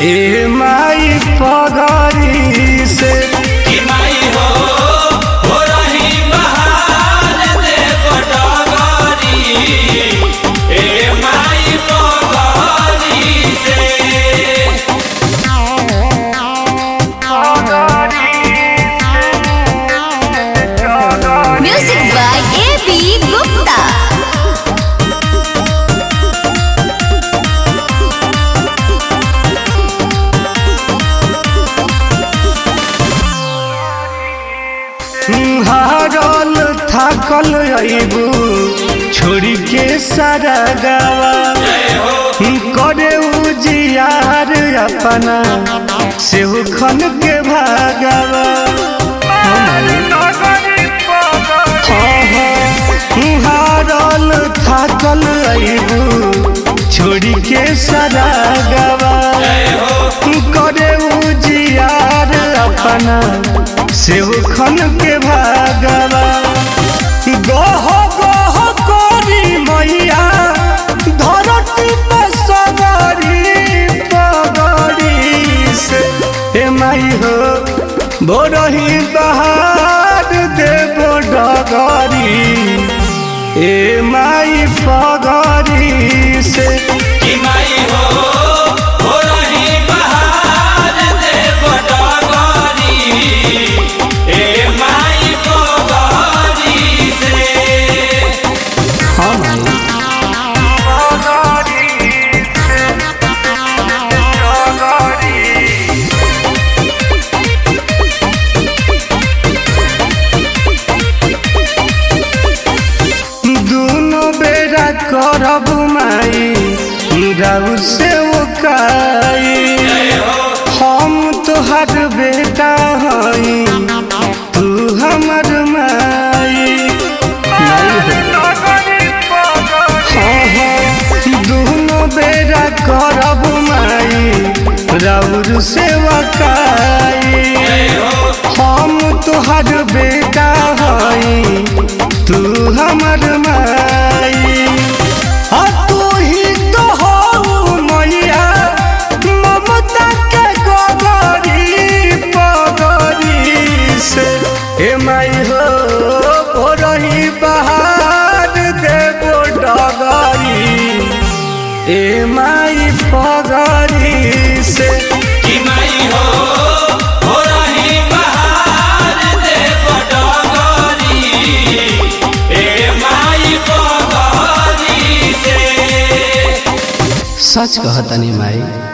ए माई पगरी से कि माई हो हो रही बहार दे पटगरी ए माई पगरी से Music by A.B. Gupta. हारल थाकल अबू छोड़ी के सारा गावा करे उजियार अपना सेहू खन के भागावा हारल थाकल अबू छोड़ी के सारा गावा करे उजियार अपना सेहू खन के भागवा गह गह करी मैया धरती पर सगरी पगड़ी से हे माई हो बोरही बहार देव डगरी ए माई पगरी से कि माई हो हो रही बहार दे पटगरी ए माई पगरी से हाँ माई दोनों बेरा करब माई राउ से ओकाई हम तोहर बेटा हई तू हमर माई हाँ हाँ दोनों बेरा करब माई राउर से ओकाई हम तोहर बेटा हई तू हमर माई आ तू ही तो हो मैया ममता के गगरी पगरी से हे माई हो रही बहार देबो डगरी ए माई पगरी से कि माई हो हो रही बहार दे पटगरी ए माई पगरी से सच कहतनी माई